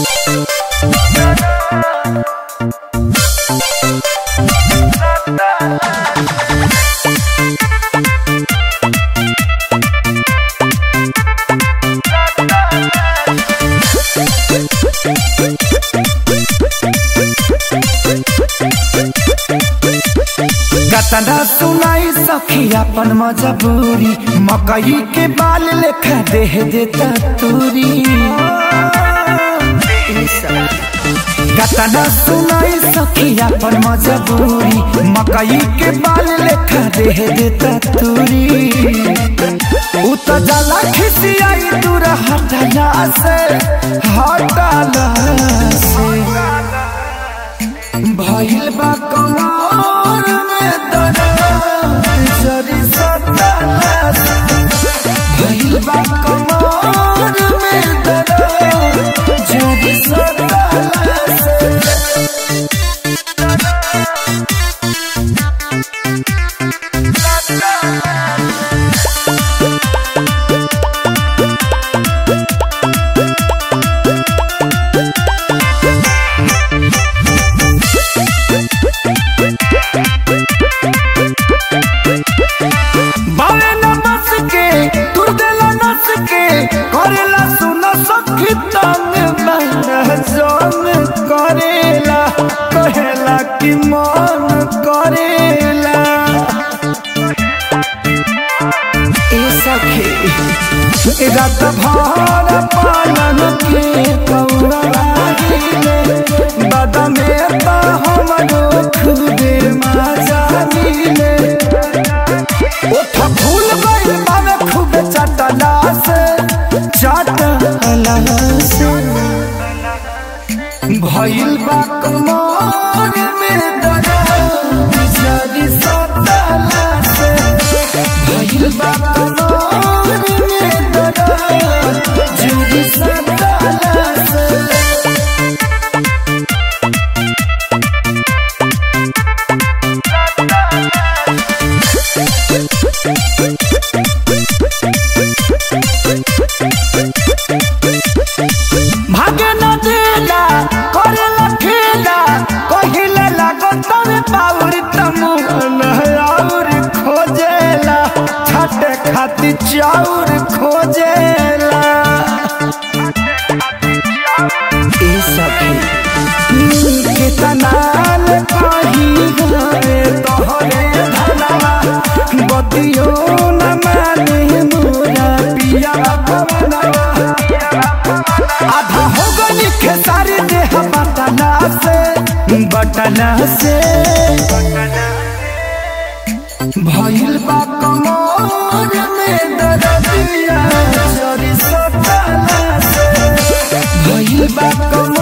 कतना सुनाई सखी अपन मजबूरी मकई के बाल लेखा देह देता तूरी कतना सुनाई सखी अपन मजबूरी मकई के बाल लेखा देह देता तूरी उ त जाला खिसियाई दूर हटला से हटला से भइल बा कमर में दर्द जरी सताला से भइल बा कमर में दर्द जरी सताला से बावे न बस के तुर देला नस के करेला सुन सखी तंग बन जोन करेला कहेला कि मन करेला ए सखी रात भर पालन के कौड़ा लागिले बदमे बा हमरो खुदे मजा मिले ओठ फूल गइल बावे खूब चटला से चटला से भइल बा कमर में दर्द जरी सटला से भइल बा कमर में दर्द जरी सटला से भागे न देला करेला खेला कहिले लागो तवे पाउर तमुन और खोजेला छाटे खाती चाउर खोजेला ए सखी केतनाल कही गए तोहरे धनवा बतियो न माने मोरा पिया पवनवा आधा हो गई खेसारी देह बटना से बटना से भइल बा कमर में दर्दिया जरी सटला से भइल बा कमर